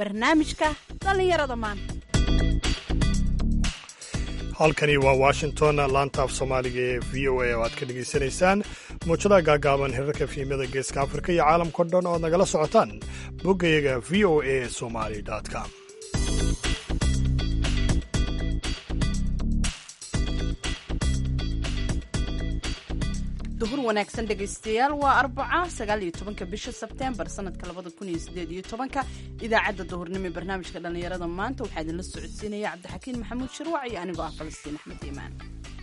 barnaamijka dhallinyarada maanta halkani waa washington laanta af soomaaliga ee v o a oo aad ka dhegaysanaysaan muujadaha gaagaaban hirarka fiimada geeska afrika iyo caalamkao dhan oo ad nagala socotaan boggayaga v o a somali com duhur wanaagsan dhegaystayaal waa arbaca sagaal iyo tobanka bisha sebteembar sanadka labada kun iyo sideed iyo tobanka idaacadda duhurnimo ee barnaamijka dhallinyarada maanta waxaa idinla socodsiinaya cabdixakiin maxamuud shirwac iyo anigoo ah falastiin axmed iimaan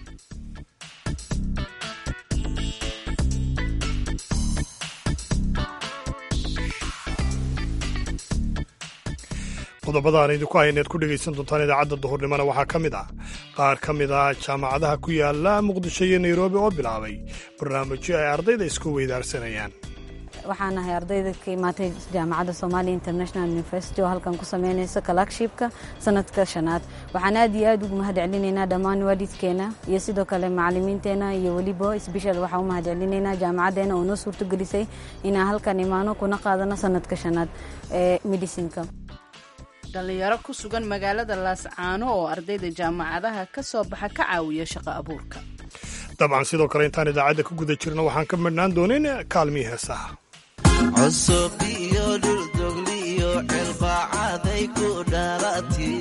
qodobada aan idinku hayneed ku dhegaysan doontaan idaacadda duhurnimona waxaa ka mid ah qaar ka mid ah jaamacadaha ku yaala muqdisho iyo nairobi oo bilaabay barnaamijyo ay ardayda isku weydaarsanayaan waxaan ahay ardayda ka imaatay jaamacadda somalia international university oo halkan ku sameynaysa kalakshibka sanadka shanaad waxaan aad iyo aad ugu mahad celinaynaa dhammaan waalidkeena iyo sidoo kale macalimiinteena iyo weliba sbeshal waxaan u mahad celinaynaa jaamacaddeena oo noo suurtogelisay inaan halkan imaano kuna qaadano sanadka shanaad ee medicinka dhallinyaro ku sugan magaalada laascaano oo ardayda jaamacadaha ka soo baxa ka caawiya shaqo abuurka dabcan sidoo kale intaan idaacadda ku guda jirno waxaan ka midhnaan doonin kaalmii heesaha cusub iyo dhuldogli iyo cilbaacaday ku dhalati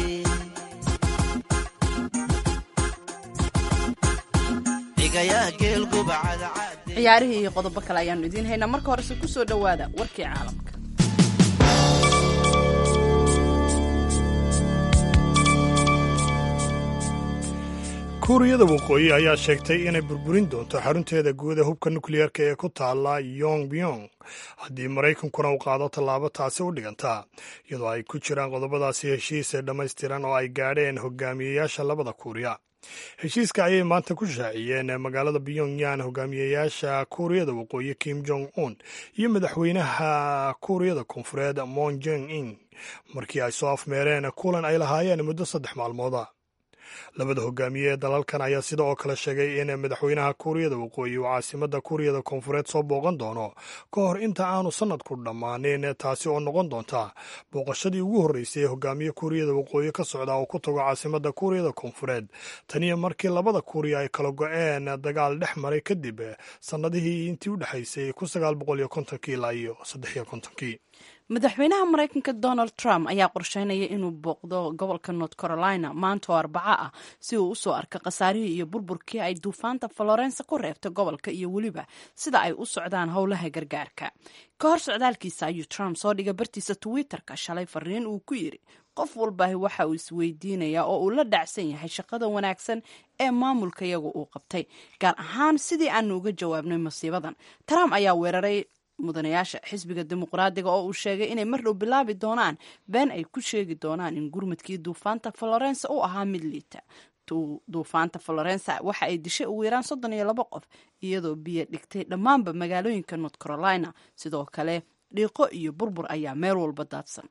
ciyaarihii iyo qodobo kale ayaanu idiin haynaa marka horese ku soo dhowaada warkii caalamka kuuriyada waqooyi ayaa sheegtay inay burburin doonto xarunteeda guuda hubka nukliyeerka ee ku taala yongyong haddii maraykankuna uu qaado tallaabo taasi u dhiganta iyadoo ay ku jiraan qodobadaasi heshiis ee dhammaystiran oo ay gaadheen hogaamiyeyaasha labada kuuriya heshiiska ayay maanta ku shaaciyeen magaalada pyongyang hogaamiyeyaasha kuuriyada waqooyi kim jong un iyo madaxweynaha kuuriyada koonfureed mon jong in markii ay soo afmeereen kulan ay lahaayeen muddo saddex maalmooda labada hogaamiye ee dalalkan ayaa sida oo kale sheegay in madaxweynaha kuuriyada waqooyi uu caasimada kuuriyada koonfureed soo booqan doono ka hor inta aanu sanadku dhammaanin taasi oo noqon doonta booqashadii ugu horreysay ee hogaamiye kuuriyada waqooyi ka socda oo ku tago caasimada kuuriyada koonfureed taniyo markii labada kuuriya ay kala go-een dagaal dhex maray kadib sannadihii intii u dhexaysay ilaa iyo saddexiyokontonkii madaxweynaha maraykanka donald trump ayaa qorsheynaya inuu booqdo gobolka north carolina maanta oo arbaco ah si uu usoo arko khasaarihii iyo burburkii ay duufaanta florence ku reebta gobolka iyo weliba sida ay u socdaan howlaha gargaarka ka hor socdaalkiisa ayuu trump soo dhigay bartiisa twitter-ka shalay fariin uu ku yidhi qof walbahi waxa uu isweydiinayaa oo uu la dhacsan yahay shaqada wanaagsan ee maamulka iyagu uu qabtay gaar ahaan sidii aanu uga jawaabnay masiibadan trump ayaa weeraray mudanayaasha xisbiga dimuqraadiga oo uu sheegay inay mar dhow bilaabi doonaan been ay ku sheegi doonaan in gurmadkii duufaanta florence u ahaa mid liita duufaanta florence waxa ay dishay ugu yaraan soddon iyo labo qof iyadoo biyo dhigtay dhammaanba magaalooyinka north carolina sidoo kale dhiiqo iyo burbur ayaa meel walba daadsan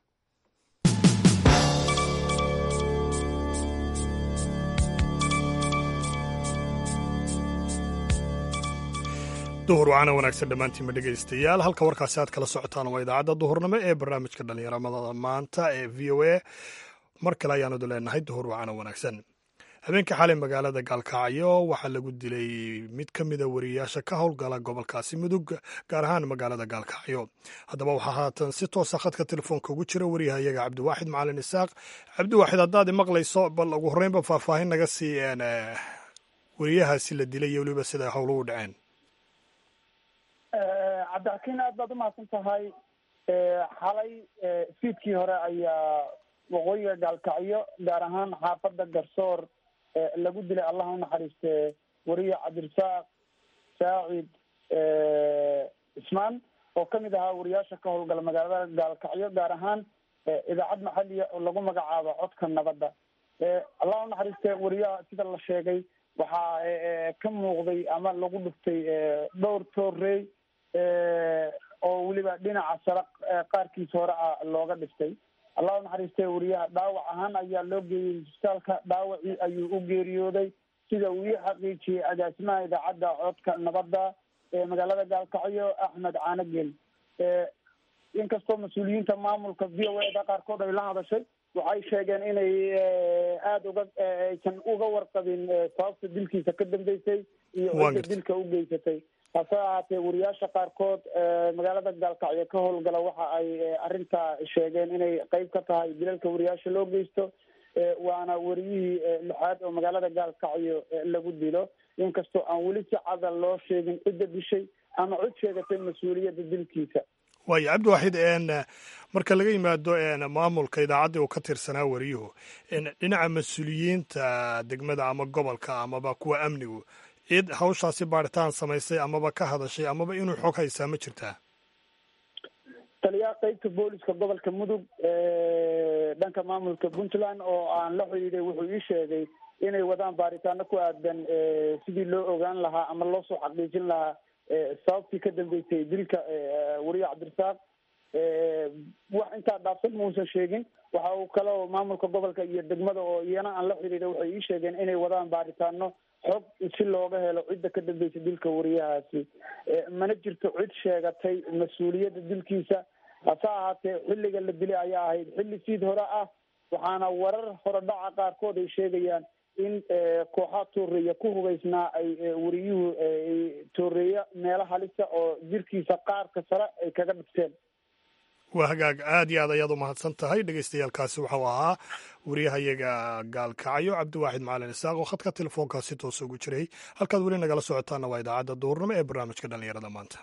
duhur wacaana wanaagsan dhammaantiinba dhegaystayaal halka warkaasi aad kala socotaan waa idaacadda duhurnimo ee barnaamijka dhallinyaramada maanta ee v o a mar kale ayaanu leenahay duhur wacaana wanaagsan habeenkii xalay magaalada gaalkacyo waxaa lagu dilay mid ka mida wariyayaasha ka howlgala gobolkaasi mudug gaar ahaan magaalada gaalkacyo haddaba waxaa haatan si toosa khadka telefoonka ugu jira wariyahayaga cabdiwaaxid macalin isaaq cabdiwaaxid haddaad maqlayso bal ugu horreynba faahfaahin naga siiyeen wariyahaasi la dilay iyo weliba sida howluhu dhaceen cabdixakiin aad baad umahadsan tahay xalay fiidkii hore ayaa waqooyiga gaalkacyo gaar ahaan xaafadda garsoor lagu dilay allah unaxariiste wariye cabdirasaaq saacid cismaan oo kamid ahaa wariyaasha ka howlgala magaalada gaalkacyo gaar ahaan idaacad maxaliya oo lagu magacaabo codka nabadda allah unaxariiste wariyaha sida la sheegay waxaa ka muuqday ama lagu dhuftay dhowr toorey oo weliba dhinaca sare qaarkiisa hore ah looga dhiftay allah unaxariistay wariyaha dhaawac ahaan ayaa loo geeyey isbitaalka dhaawacii ayuu u geeriyooday sida uu ii xaqiijiyey agaasimaha idaacadda codka nabadda ee magaalada gaalkacyo axmed caanagel inkastoo mas-uuliyiinta maamulka v o eda qaarkood ay la hadashay waxay sheegeen inay aada uga aysan uga warqabin sababta dilkiisa ka dambeysay iyo cidda dilka u geysatay hase ahaatee wariyaasha qaarkood magaalada gaalkacyo ka howlgala waxa ay arrintaa sheegeen inay qeyb ka tahay dilalka wariyaasha loo geysto waana wariyihii lixaad oo magaalada gaalkacyo lagu dilo inkastoo aan weli si cada loo sheegin cidda dishay ama cid sheegatay mas-uuliyadda dilkiisa waayo cabdiwaxid marka laga yimaado maamulka idaacaddii uu ka tirsanaa wariyuhu dhinaca mas-uuliyiinta degmada ama gobolka amaba kuwa amnigu cid hawshaasi baaritaan samaysay amaba ka hadashay amaba inuu xog haysaa ma jirtaa taliyaha qeybta booliska gobolka mudug dhanka maamulka puntland oo aan la xidhiiday wuxuu ii sheegay inay wadaan baaritaano ku aadan sidii loo ogaan lahaa ama loo soo xaqiijin lahaa sababtii ka dambeysay dilka wariye cabdirasaaq wax intaa dhaafsan muusan sheegin waxa uu kaloo maamulka gobolka iyo degmada oo iyana aan la xidhiiday waxay ii sheegeen inay wadaan baaritaano xog si looga helo cidda ka dambeysay dilka wariyahaasi mana jirto cid sheegatay mas-uuliyadda dilkiisa hase ahaatee xilliga la dilay ayaa ahayd xilli siid hore ah waxaana warar horodhaca qaarkood ay sheegayaan in kooxaa tooreeya ku hubaysnaa ay wariyuhu tooreeya meelo halisa oo jirkiisa qaarka sare ay kaga dhigteen waa hagaag aad iyo aad ayaad u mahadsan tahay dhegeystayaaalkaasi waxau ahaa wariyahayaga gaalkacyo cabdiwaaxid macalin isaaq oo khadka telefoonkaasi toos ugu jiray halkaad weli nagala socotaana waa idaacadda duurnimo ee barnaamijka dhallinyarada maanta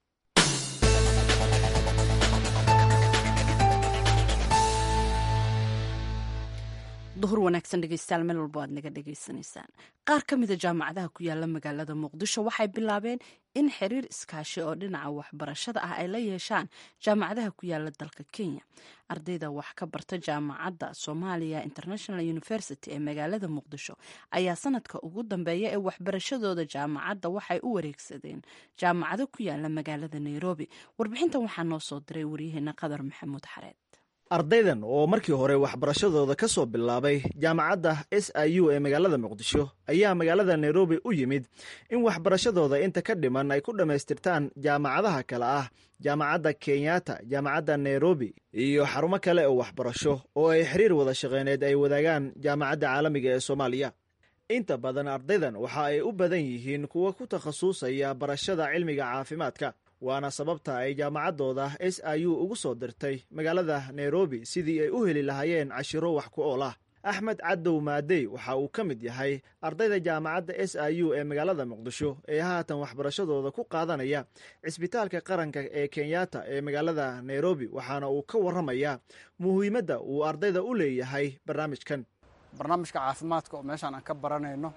duhur wanaagsan dhegeystayaal meel walbo aad naga dhegaysanaysaan qaar ka mida jaamacadaha ku yaala magaalada muqdisho waxay bilaabeen in xiriir iskaashi oo dhinaca waxbarashada ah ay la yeeshaan jaamacadaha ku yaala dalka kenya ardayda wax ka barta jaamacadda somalia international university ee magaalada muqdisho ayaa sanadka ugu dambeeya ee waxbarashadooda jaamacadda waxay u wareegsadeen jaamacado ku yaala magaalada nairobi warbixintan waxaa noo soo diray waryaheena qadar maxamuud xareed ardaydan oo markii hore waxbarashadooda ka soo bilaabay jaamacadda s i u ee magaalada muqdisho ayaa magaalada nairobi u yimid in waxbarashadooda inta ka dhiman ay ku dhammaystirtaan jaamacadaha kale ah jaamacadda kenyatta jaamacadda nairobi iyo xarumo kale oo waxbarasho oo ay xiriir wada shaqeyneed ay wadaagaan jaamacadda caalamiga ee soomaaliya inta badan ardaydan waxa ay u badan yihiin kuwa ku takhasusaya barashada cilmiga caafimaadka waana sababta ay jaamacaddooda s i u ugu soo dirtay magaalada nairobi sidii ay u heli lahaayeen cashiro wax ku ool ah axmed cadow maadey waxa uu ka mid yahay ardayda jaamacadda s i u ee magaalada muqdisho ee haatan waxbarashadooda ku qaadanaya cisbitaalka qaranka ee kenyatta ee magaalada nairobi waxaana uu ka warramayaa muhiimadda uu ardayda u leeyahay barnaamijkan barnaamijka caafimaadka oo meeshaan aan ka baranayno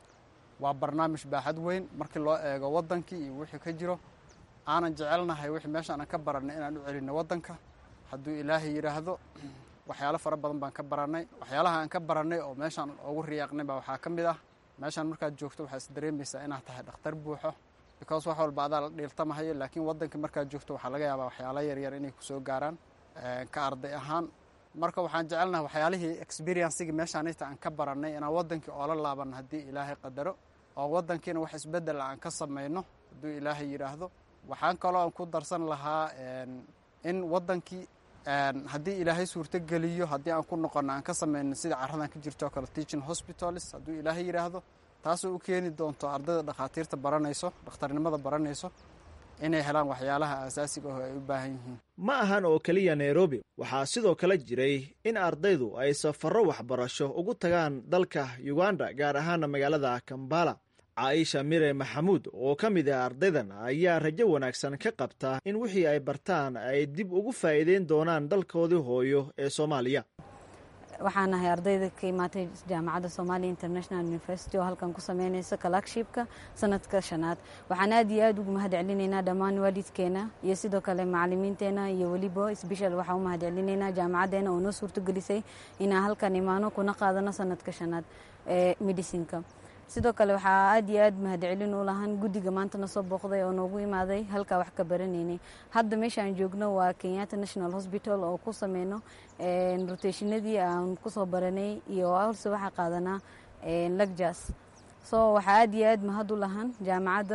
waa barnaamij baaxad weyn markii loo eego waddankii iyo wixii ka jiro aanan jecelnahay wixii meeshaan aan ka barannay inaan u celinno waddanka hadduu ilaahay yidhaahdo waxyaalo fara badan baan ka barannay waxyaalaha aan ka barannay oo meeshaan ugu riyaaqnay baa waxaa ka mid ah meeshaan markaad joogto waxaa is dareemaysaa inaad tahay dhakhtar buuxo because wax walba adaa la dhiiltamahayo laakiin waddankii markaad joogto waxaa laga yaabaa waxyaalo yaryar inay kusoo gaaraan ka arday ahaan marka waxaan jecelnahay waxyaalihii experiencigii meeshaanita aan ka barannay inaan waddankii oola laabanno haddii ilaahay qadaro oo waddankiina wax isbeddel aan ka samayno hadduu ilaahay yidhaahdo waxaan kaloo aan ku darsan lahaa in waddankii haddii ilaahay suurtogeliyo haddii aan ku noqono aan ka samayno sida caradan ka jirto oo kale teaching hospitals hadduu ilaahay yidhaahdo taasoo u keeni doonto ardayda dhakhaatiirta baranayso dhakhtarnimada baranayso inay helaan waxyaalaha aasaasiga oo ay u baahan yihiin ma ahan oo keliya nairobi waxaa sidoo kale jiray in ardaydu ay safarro waxbarasho ugu tagaan dalka uganda gaar ahaana magaalada kambala caaisha mire maxamuud oo ka mid ah ardaydan ayaa rajo wanaagsan ka qabta in wixii ay bartaan ay dib ugu faa'iideyn doonaan dalkoodii hooyo ee soomaaliya waxaan nahay ardayda ka imaatay jaamacadda somalia international university oo halkan ku sameynaysa kalakshibka sanadka shanaad waxaan aad iyo aad ugu mahad celinaynaa dhammaan waalidkeena iyo sidoo kale macalimiinteena iyo weliba sbeshal waxaan u mahad celinaynaa jaamacaddeena oo noo suurtogelisay inaan halkan imaano kuna qaadano sanadka shanaad ee medicinka sidoo kale waxaa aad iyo aad mahadcelin u lahan guddiga maanta na soo booqday oo noogu imaaday halkaa wax ka baranaynay hadda meesha aan joogno waa kenyatta national hospital oo ku sameyno rotationadii aan kusoo baranay iyo halse waxaa qaadanaa lagjas so waxaa aad iyo aad mahad u lahan jaamacadda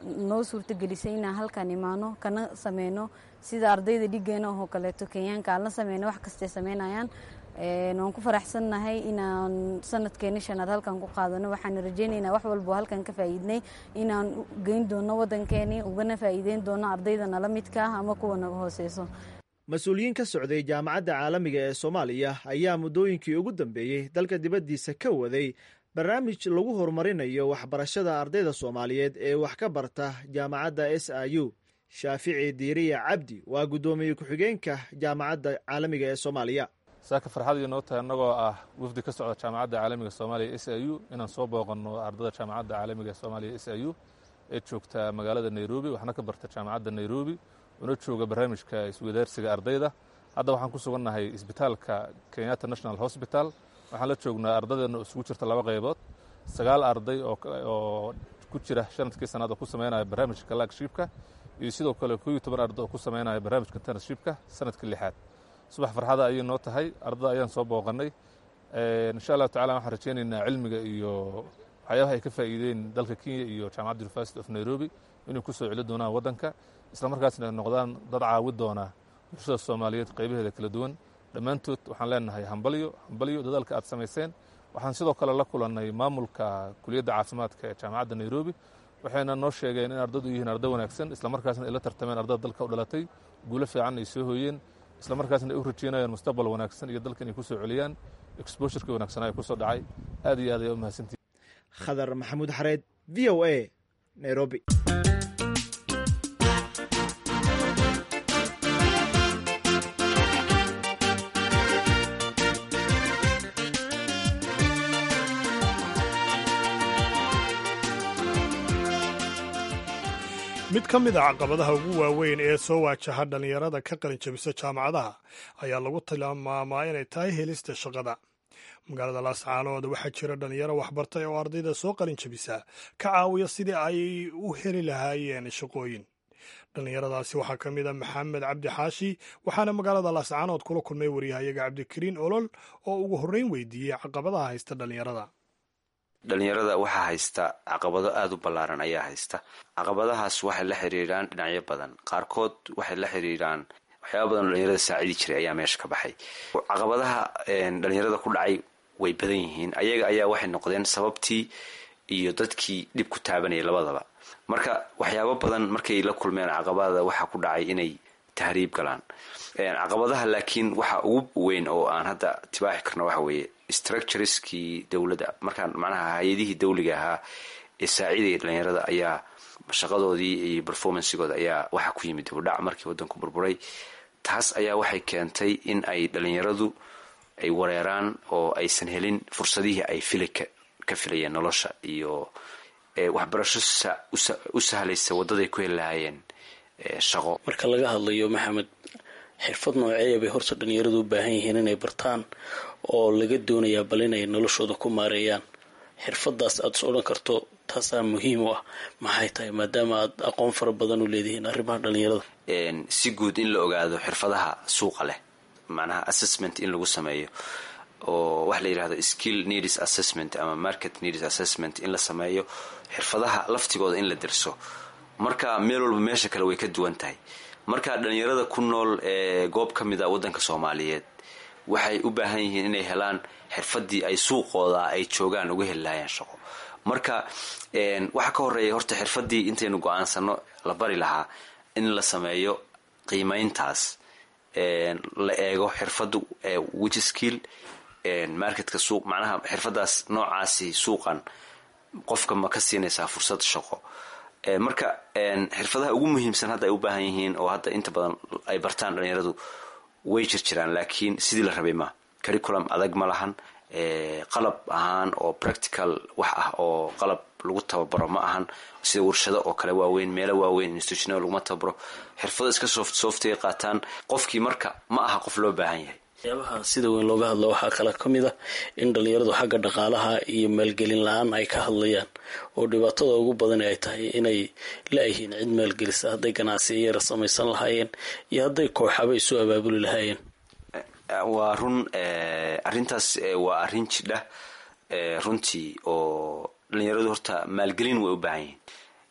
noo suurtagelisay inaan halkaan imaano kana sameyno sida ardayda dhigeena oo kaleeto kenyaanka aan la sameyno wax kastay sameynayaan waan ku faraxsannahay inaan sanadkeeni shanaad halkan ku qaadano waxaan rajeynaynaa wax walbo halkan ka faa'iidnay inaan geyn doono waddankeeni ugana faa'iideyn doono ardayda nala midka ah ama kuwa naga hooseyso mas-uuliyiin ka socday jaamacadda caalamiga ee soomaaliya ayaa muddooyinkii ugu dambeeyey dalka dibaddiisa ka waday barnaamij lagu horumarinayo waxbarashada ardayda soomaaliyeed ee wax ka barta jaamacadda s i u shaafici diiriya cabdi waa guddoomiye ku-xigeenka jaamacadda caalamiga ee soomaaliya saaka farxad iyo noo tahay annagoo ah wafdi ka socda jaamacadda caalamiga soomaaliya s i u inaan soo booqanno ardada jaamacadda caalamiga soomaaliya s i u ee joogta magaalada nairobi waxna ka barta jaamacadda nairobi una jooga barnaamijka iswadaarsiga ardayda hadda waxaan ku sugannahay isbitaalka kenyatta national hosbital waxaan la joognaa ardadeenna oo isugu jirta laba qaybood sagaal arday oo ku jira sanadkii sannaad oo ku sameynaya barnaamijka laagshibka iyo sidoo kale kooiyo toban arday oo ku sameynaya barnaamijka tanashibka sanadkii lixaad subax farxada ayay noo tahay ardada ayaan soo booqannay insha allahu tacala waxaan rajeynaynaa cilmiga iyo waxyaabaha ay ka faa'iideen dalka kenya iyo jaamacadda university of nairobi inay ku soo celi doonaan waddanka isla markaasna ay noqdaan dad caawi doona bulshada soomaaliyeed qaybaheeda kala duwan dhammaantood waxaan leenahay hambalyo hambalyo dadaalka aad samayseen waxaan sidoo kale la kulannay maamulka kuliyadda caafimaadka ee jaamacadda nairobi waxayna noo sheegeen in ardadu yihiin arday wanaagsan islamarkaasna ay la tartameen ardada dalka u dhalatay guulo fiican ay soo hooyeen islamarkaasna ay u rajeynayaan mustaqbal wanaagsan iyo dalka inay ku soo celiyaan exbosurka wanaagsanaa ee kusoo dhacay aad iyo aad ayaa u mahadsantihi khadar maxamuud xareed v o a nairobi mid ka mid a caqabadaha ugu waaweyn ee soo waajaha dhallinyarada ka qalinjabisa jaamacadaha ayaa lagu tilmaamaa inay tahay helista shaqada magaalada laascaanood waxaa jira dhallinyaro waxbartay oo ardayda soo qalinjabisa ka caawiya sidii ay u heli lahaayeen shaqooyin dhallinyaradaasi waxaa ka mid a maxamed cabdi xaashi waxaana magaalada laascaanood kula kulmay waryahayaga cabdikariin olol oo ugu horreyn weydiiyey caqabadaha haysta dhallinyarada dhalinyarada waxaa haysta caqabado aada u ballaaran ayaa haysta caqabadahaas waxay la xiriiraan dhinacyo badan qaarkood waxay la xiriiraan waxyaaba badan oo dhalinyarada saacidi jiray ayaa meesha ka baxay caqabadaha dhalinyarada ku dhacay way badan yihiin ayaga ayaa waxay noqdeen sababtii iyo dadkii dhib ku taabanayay labadaba marka waxyaabo badan markay la kulmeen caqabada waxaa ku dhacay inay tahriib galaan caqabadaha laakiin waxa ugu weyn oo aan hadda tibaaxi karno waxa weeye structureskii dowladda markaan macnaha hay-adihii dawliga ahaa ee saaciidaya dhalinyarada ayaa shaqadoodii iyo performancegooda ayaa waxaa ku yimid dibudhac markii waddanku burburay taas ayaa waxay keentay in ay dhalinyaradu ay wareeraan oo aysan helin fursadihii ay fili ka filayeen nolosha iyo waxbarasho u sahlaysa waddaday ku heli lahaayeen shaqo marka laga hadlayo maxamed xirfad nooceeya bay horta dhalinyaradu u baahan yihiin inay bartaan oo laga doonayaa bal inay noloshooda ku maareeyaan xirfadaas aada is odhan karto taasaa muhiim u ah maxay tahay maadaama aad aqoon fara badan u leedihiin arrimaha dhalinyarada si guud in la ogaado xirfadaha suuqa leh macnaha assessment in lagu sameeyo oo waxa la yidhahdo skill needs assessment ama market needs assessment in la sameeyo xirfadaha laftigooda in la dirso marka meel walba meesha kale way ka duwan tahay marka dhalinyarada ku nool ee goob ka mid a waddanka soomaaliyeed waxay u baahan yihiin inay helaan xirfadii ay suuqooda ay joogaan uga heli lahaayeen shaqo marka waxaa ka horeeya horta xirfadii intaynu go-aansano la bari lahaa in la sameeyo qiimeyntaas la eego xirfadu which skill marketka suuq macnaha xirfadaas noocaasi suuqan qofka ma ka siinaysaa fursad shaqo marka xirfadaha ugu muhiimsan hadda ay u baahan yihiin oo hadda inta badan ay bartaan dhalinyaradu way jirjiraan laakiin sidii la rabay ma curriculum adag ma lahan qalab ahaan oo practical wax ah oo qalab lagu tababaro ma ahan sida warshado oo kale waaweyn meelo waaweyn institutional laguma tababaro xirfado iska soft softay qaataan qofkii marka ma aha qof loo baahan yahay waxyaabaha sida weyn looga hadlo waxaa kale ka mid a in dhalinyaradu xagga dhaqaalaha iyo maalgelin la-aan ay ka hadlayaan oo dhibaatada ugu badan ay tahay inay la-yihiin cid maalgelisa hadday ganacsiya yara samaysan lahaayeen iyo hadday kooxaba isu abaabuli lahaayeen waa run arrintaas waa arrin jidha runtii oo dhalinyaradu horta maalgelin way u baahan yihiin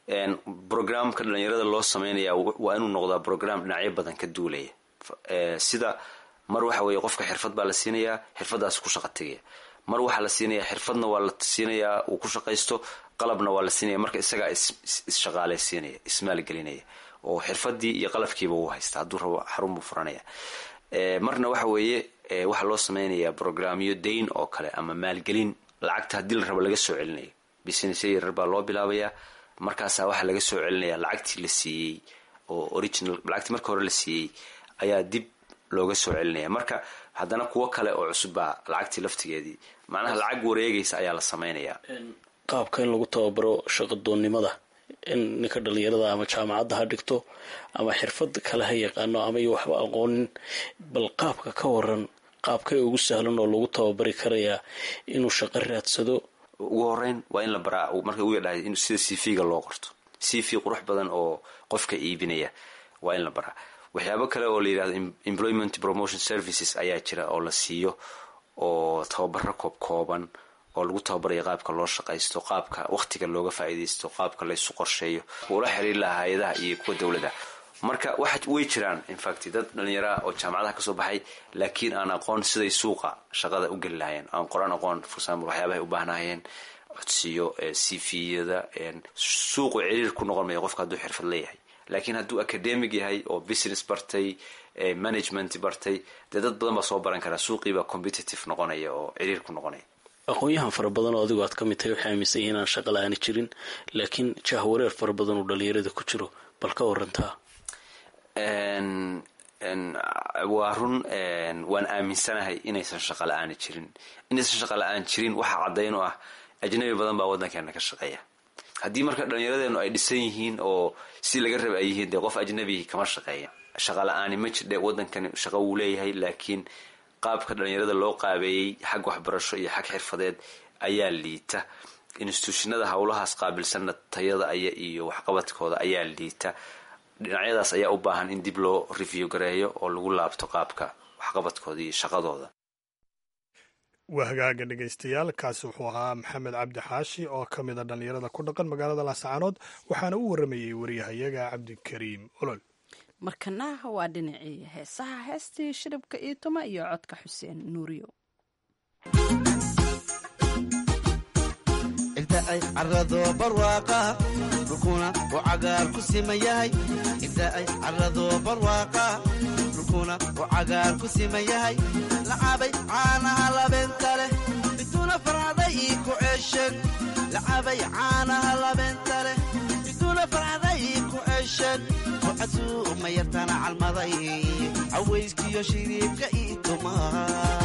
programka dhalinyarada loo sameynaya waa inuu noqdaa program dhinacyo badan ka duulaya sida mar waxa weeye qofka xirfad baa la siinayaa xirfadaas ku shaqa tegaya mar waxaa la siinayaa xirfadna waa la siinayaa uu ku shaqaysto qalabna waa la siinaya marka isagaa isshaqaaleysiinaya ismaalgelinaya oo xirfadii iyo qalabkiiba wuu haysta hadduu rabo xarun buu furanaya marna waxa weeye waxaa loo sameynayaa programyo dayn oo kale ama maalgelin lacagta haddii la rabo laga soo celinayo business yaryar baa loo bilaabayaa markaasaa waxaa laga soo celinaya lacagtii la siiyey oo original lacagtii marka hore la siiyey ayaa dib looga soo celinaya marka haddana kuwo kale oo cusub baa lacagtii laftigeedii macnaha lacag wareegaysa ayaa la sameynayaa qaabka in lagu tababaro shaqadoonnimada in ninka dhalinyarada ama jaamacadda ha dhigto ama xirfad kale ha yaqaano ama iyo waxba aqoonin bal qaabka ka waran qaabkay ugu sahlan oo lagu tababari karayaa inuu shaqo raadsado ugu horeyn waa in la baraa marka uga dhahay in sida c v-ga loo qorto c v qurux badan oo qofka iibinaya waa in la baraa waxyaabo kale oo la yidhahdo employment promotion services ayaa jira oo la siiyo oo tababaro koob kooban oo lagu tababaraya qaabka loo shaqaysto qaabka wakhtiga looga faa'iidaysto qaabka laysu qorsheeyo ula xiriir lahaa hay-adaha iyo kuwa dowladda marka waxa way jiraan infact dad dhallinyaraha oo jaamacadaha kasoo baxay laakiin aan aqoon siday suuqa shaqada u geli lahayeen aan qoran aqoon for example waxyaabahay u baahnahayeen codsiyo c v-yada suuqu ciriir ku noqon maya qofka hadduu xirfad leeyahay laakiin hadduu academic yahay oo business bartay management bartay dee dad badan baa soo baran karaa suuqiibaa competitive noqonaya oo ciriir ku noqonaya aqoon-yahan fara badan oo adigu aad ka mid tahay waxay aaminsan yihiin aan shaqa la-aani jirin laakiin jahwareer fara badan oo dhalinyarada ku jiro bal ka warantaa waa run waan aaminsanahay inaysan shaqa la-aani jirin inaysan shaqa la-aan jirin waxaa caddayn oo ah ajnabi badan baa waddankeena ka shaqeeya haddii marka dhallinyaradeenu ay dhisan yihiin oo si laga raba ay yihiin dee qof ajnabi kama shaqeeya shaqa la-aani ma jirdhe waddankani shaqo wuu leeyahay laakiin qaabka dhalinyarada loo qaabeeyey xag waxbarasho iyo xag xirfadeed ayaa liita instituushinada howlahaas qaabilsanna tayada aya iyo waxqabadkooda ayaa liita dhinacyadaas ayaa u baahan in dib loo review gareeyo oo lagu laabto qaabka waxqabadkooda iyo shaqadooda waa hagaaga dhegaystayaal kaasi wuxuu ahaa maxamed cabdi xaashi oo ka mida dhallinyarada ku dhaqan magaalada laascaanood waxaana u waramayey wariyahayaga cabdikariim olol markana waa dhinacii heesaha heestii shiribka iyo tuma iyo codka xuseen nuuriyo inta ay carado barwaaqa dhulkuna uu cagaar ku siman yahay inta ay carado barwaaqa dhulkuna uu cagaar ku siman yahay lacabay caanaha labeenta leh biduuna farcaday ii ku ceesheen lacabay caanaha labeenta leh biduuna farcaday ii ku ceesheen kucasuu mayartana calmaday cawayskiyo shiriibka ii tumaa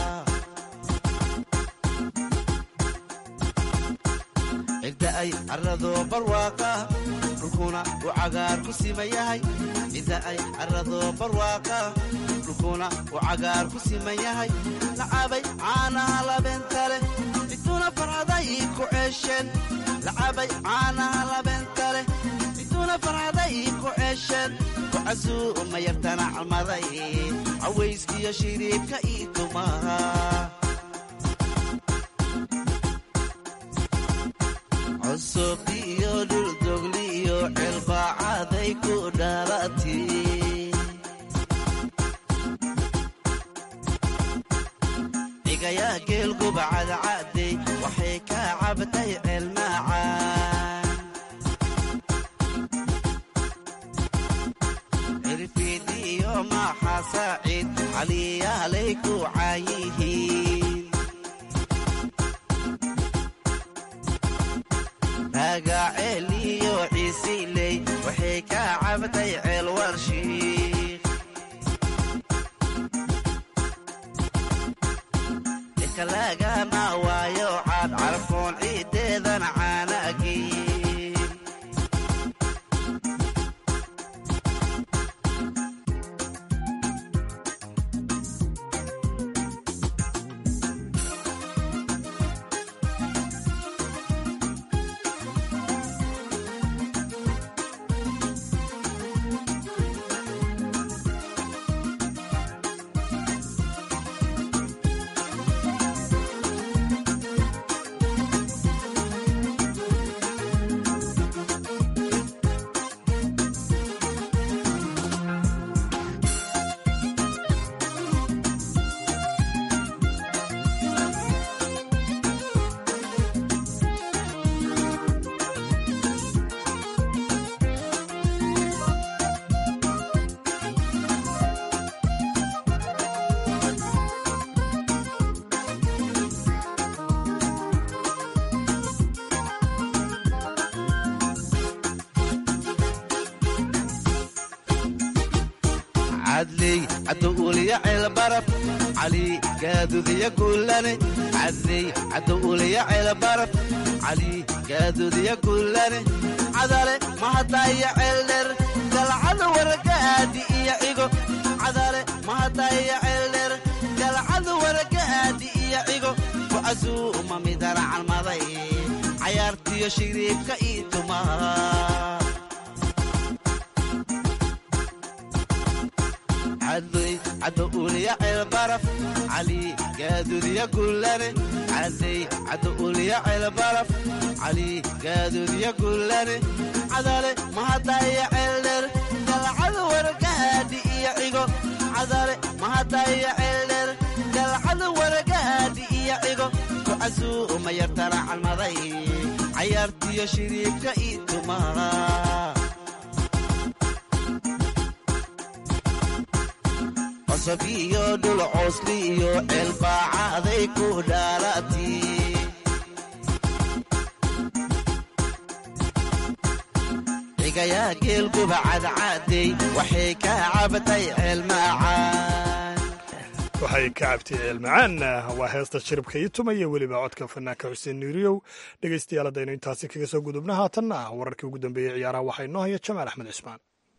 cidda ay carado barwaaqa dhulkuna uu cagaar ku siman yahay cidda ay carado barwaaqa dhulkuna uu cagaar ku siman yahay lacabay caanaha labeenta leh biduuna farcaday ii ku ceesheen lacabay caanaha labeenta leh biduuna farcaday ii ku ceesheen kucasuu mayartana calmaday cawayskiyo shiriibka ii tumaha cusub iyo dhuldogli iyo cilbaacaday ku dhalati cigayaa geelguba cadcadey waxay ka cabtay ceelmaacaan cirfiid iyo maaxa saaciid caliyaalay ku caayihiin raagaceel iyo ciisiiley waxay ka cabtay ceel warshiik ikalagama waayo caad carfoon ciiddeedan caanagiin cadley cadowuliya ceelbaraf cali gaadudiya guulane cadley cadowuliya ceelbaraf cali gaadudiya guulane cadale mahadaya ceeldher galcada waragaadi iyo cigo cadale mahadaya ceeldher galcada waragaadi iyo cigo kucasuuma midana calmaday cayaartiyo shiriibka ii tumaa cadley cadowuliya ceelbaraf cali gaadudiya guulane cadley cadowuliya ceelbaraf cali gaadudiya guulane cadale mahadaya ceeldher galcada waragaadi iyo cigo cadale mahadaya ceeldher galcada waragaadi iyo cigo kucasuuma yartana calmaday cayaartiyo shiriibka ii tumaa cosab iyo dhul coosli iyo ceelbaacaday ku dhaalati cigayaa geelguba cadcaadey waxay ka cabatay ceelmaacaan waxay ka cabtay ceelmacaan waa heesta shiribka ii tumaya weliba codka fanaanka xuseen nuuriyow dhegaystayaal haddaynu intaasi kaga soo gudubna haatanna wararkii ugu dambeeyey ciyaaraha waxaa inoo haya jamaal axmed cismaan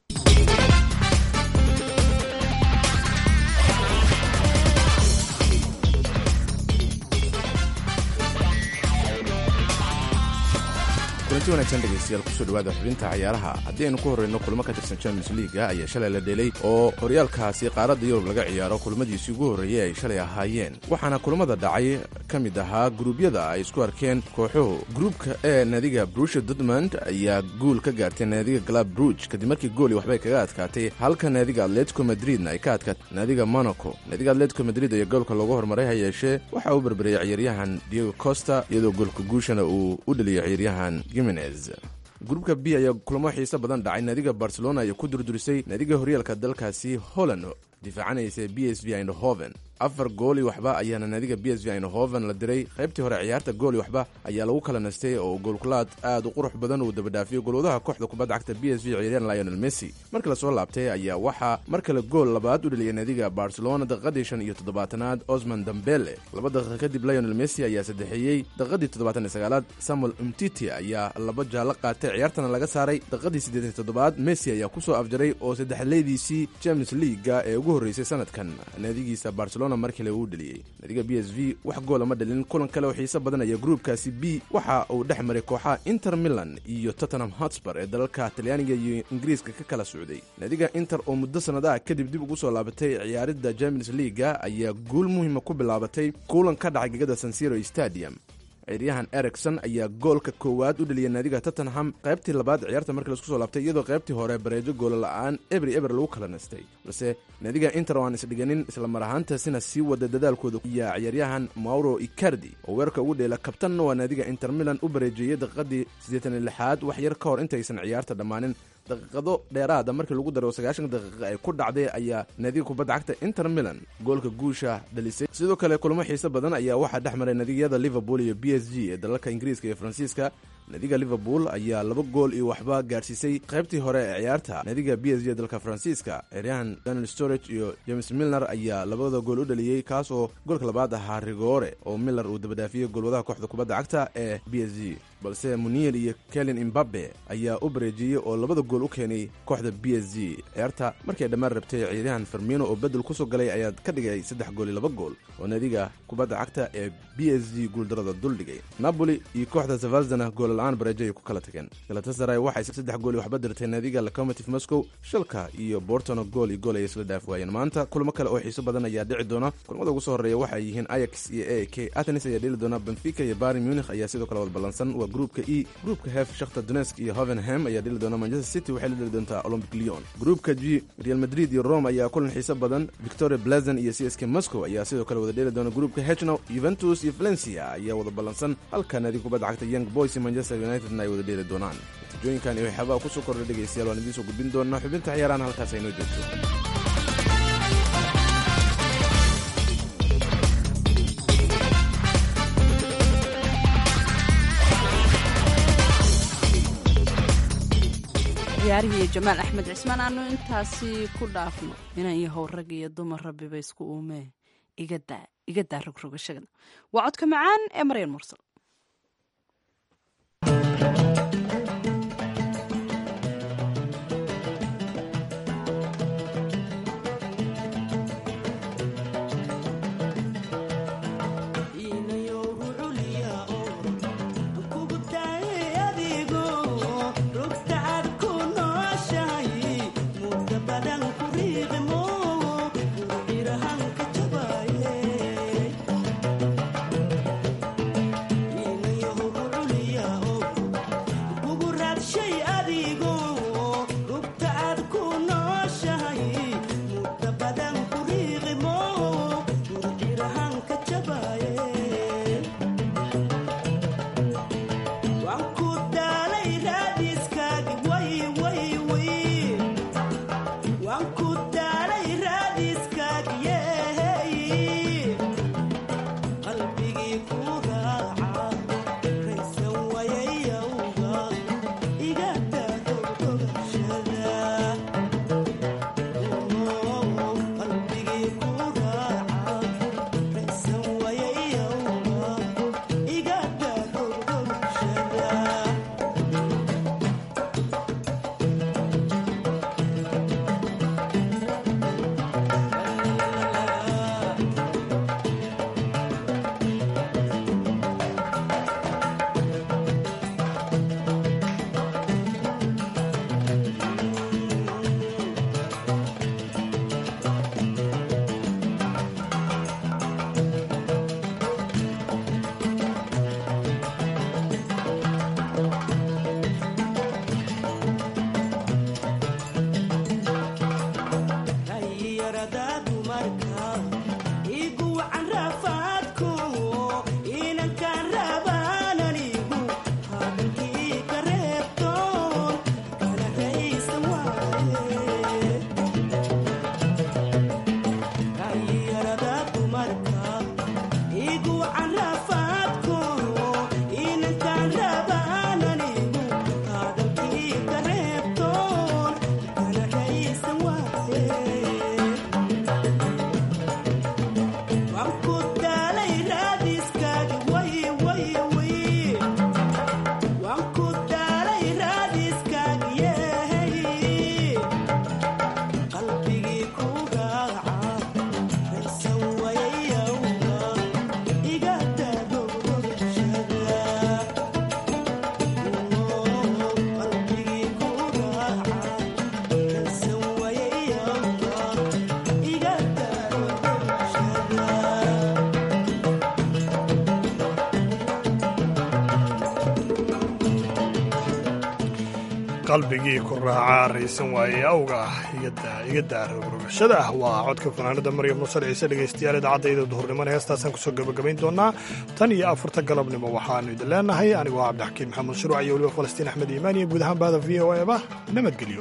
kulanti wanaagsan dhegaystayaal kusoo dhawaada xubinta cayaaraha haddii aynu ku horreyno kulmo ka tirsan champions liiga ayaa shalay la dhelay oo horyaalkaasi qaaradda yurub laga ciyaaro kulmadiisii ugu horreeyey ay shalay ahaayeen waxaana kulamada dhacay ka mid ahaa gruubyada ay isku arkeen kooxuhu gruubka ee naadiga brusha dortmund ayaa guul ka gaartay naadiga glab bruj kadib markii gooli waxbay kaga adkaatay halka naadiga atletico madridna ay ka adkaatay naadiga monaco naadiga atletico madrid ayaa goolka loogu hormaray ha yeeshee waxa uu berberiyey ciyaaryahan diego costa iyadoo goolka guushana uu u dheliyay ciyaaryahan gruubka b ayaa kulamo xiiso badan dhacay naadiga barcelona ayaa ku durdurisay naadiga horyaalka dalkaasi holland difaacanaysa b s v eindhoven afar gooli waxba ayaana naadiga b s v eindhoven la diray qaybtii hore ciyaarta gooli waxba ayaa lagu kala nastay oo goolkulaad aad u qurux badan uu dabadhaafiyey golwadaha kooxda kubadda cagta b s v ciyaaryahan lionel messi markii lasoo laabtay ayaa waxaa mar kale gool labaad u dheliyay naadiga barcelona daqiiqadii shan iyo toddobaatanaad osman dambele laba daqiiqa kadib lionel messi ayaa saddexeeyey daqiiqadii toddobaatan iyo sagaalaad samuel umtiti ayaa laba jaallo qaatay ciyaartana laga saaray daqiiqadii siddeetan iyo toddobaad messi ayaa ku soo afjaray oo saddexleydiisii champions leaga ee ugu horreysay sanadkan naadigiisa barcelona mar kale uu dheliyey naadiga b s v wax goola ma dhalin kulan kale oo xiiso badan ayaa gruubkaasi b waxa uu dhex maray kooxaha inter milan iyo tottenham hotspur ee dalalka talyaaniga iyo ingiriiska ka kala socday naadiga inter oo muddo sannadaha kadib dib ugu soo laabatay ciyaaridda champions leaga ayaa guul muhiima ku bilaabatay kulan ka dhacay gegada sansiro stadium ciyaaryahan ericson ayaa goolka koowaad u dheliyay naadiga tottenham qaybtii labaad ciyaarta markii laisku soo laabtay iyadoo qaybtii hore bareejo goola la'aan ebri eber lagu kala nastay balse naadiga inter oo aan isdhiganin islamar ahaantaasina sii wada dadaalkooda iyo ciyaaryahan mauro icardi oo weerarka ugu dheela kabtanna waa naadiga inter milan u bareejeeyey daqiiqadii siddeetan iyo lixaad wax yar ka hor intaysan ciyaarta dhammaanin daqiiqado dheeraada markii lagu daro sagaashan daqiiqa ay ku dhacday ayaa naadiga kubadda cagta inter milan goolka guusha dhalisay sidoo kale kulamo xiiso badan ayaa waxaa dhex maray naadiyada liverpool iyo b s g ee dalalka ingiriiska iyo faransiiska naadiga liverpool ayaa laba gool iyo waxba gaarsiisay qaybtii hore ee ciyaarta naadiga b s g ee dalka faransiiska ciyaaryahan daniel storage iyo james milner ayaa labada gool u dhaliyey kaas oo goolka labaad ahaa rigoore oo miller uu dabadhaafiyey goolwadaha kooxda kubadda cagta ee b s g balse munier iyo kelin imbabe ayaa u bareejiyey oo labada gool u keenay kooxda b s g ciyaarta markii ay dhammaan rabtay ciyaaryahan fermino oo bedel kusoo galay ayaa ka dhigay saddex gool iyo laba gool oo naadiga kubadda cagta ee b s g guuldarada duldhigay napoli iyo kooxda zavaldana goolla-aan bareejo ay ku kala tageen galatasaray waxay saddex gool iyo waxba dirtay naadiga locomotive moscow shalka iyo bortono gool iyo gool ay isla dhaaf waayeen maanta kulamo kale oo xiiso badan ayaa dhici doona kulamada ugu soo horreeya waxay yihiin ayax iyo a k atenis ayaa dheli doona benfica iyo bari munich ayaa sidoo kale wada ballansan waa gruupka e gruupka hef shakhta donesk iyo hovenham ayaa dheli doona manchester city waxay la dheli doontaa olympic leon gruupka g real madrid iyo rome ayaa kulan xiiso badan victoria blazen iyo c s k moscow ayaa sidoo kale wada dheli doona gruupka hechno juventus iyo valencia ayaa wada ballansan halka naadiga kubadda cagta young boys iyo manchester unitedna ay wada dheeli doonaan natiijooyinkan iyo waxyaabaha kusoo kordha dhegaystayaal waan idiin soo gudbin doonaa xubinta ciyaarahan halkaas aynoo joogto ciyaarihii iyo jamaal axmed cismaan aanu intaasi ku dhaafno inan iyo how rag iyo dumar rabbiba isku uumee iga daa rogrogashada waa codka macaan ee maryan mursal qalbigii ku raacaa raysan waaye awga iga daarogrogashada ah waa codka fanaanada maryam nusar ciise dhegaystayaal idaacadayda duhurnimona heestaasaan kusoo gabagabayn doonaa tan iyo afarta galabnimo waxaanu idin leenahay anigoo cabdixakiin maxamed shuruuc iyo weliba falastiin axmed iimaan iyo guud ahaan bahda v o eba nabadgelyo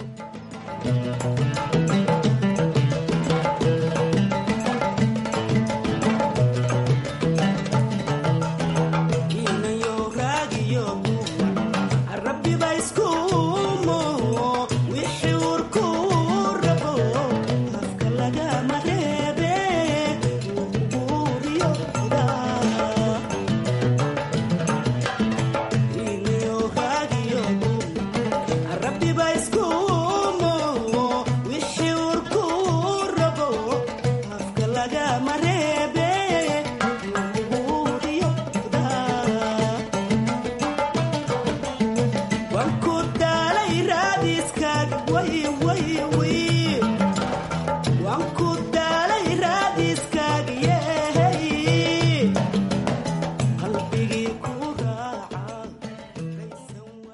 way